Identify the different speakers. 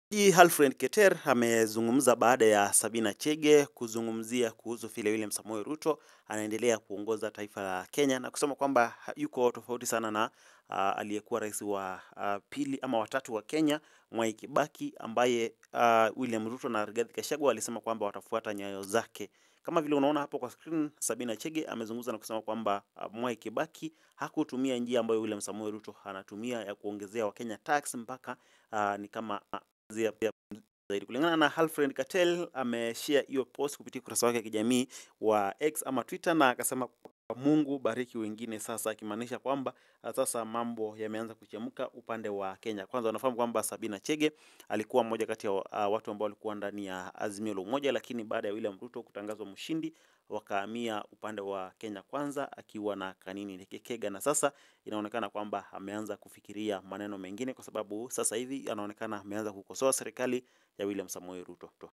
Speaker 1: Jaji Alfred Keter amezungumza baada ya Sabina Chege kuzungumzia kuhusu vile William Samoei Ruto anaendelea kuongoza taifa la Kenya na kusema kwamba yuko tofauti sana na uh, aliyekuwa rais wa uh, pili ama watatu wa Kenya Mwai Kibaki ambaye uh, William Ruto na Rigathi Gachagua walisema kwamba watafuata nyayo zake. Kama vile unaona hapo kwa screen, Sabina Chege amezungumza na kusema kwamba uh, Mwai Kibaki hakutumia njia ambayo William Samoei Ruto anatumia ya kuongezea Wakenya tax mpaka uh, ni kama zia pia zaidi. Kulingana na Alfred Katel ameshare hiyo post kupitia ukurasa wake wa kijamii wa X ama Twitter, na akasema Mungu bariki wengine sasa, akimaanisha kwamba uh, sasa mambo yameanza kuchemka upande wa Kenya. Kwanza unafahamu kwamba Sabina Chege alikuwa mmoja kati ya uh, watu ambao walikuwa ndani ya Azimio la Umoja, lakini baada ya William Ruto kutangazwa mshindi wakahamia upande wa Kenya Kwanza akiwa na Kanini Ndekekega, na sasa inaonekana kwamba ameanza kufikiria maneno mengine, kwa sababu sasa hivi anaonekana ameanza kukosoa serikali ya William Samoei Ruto.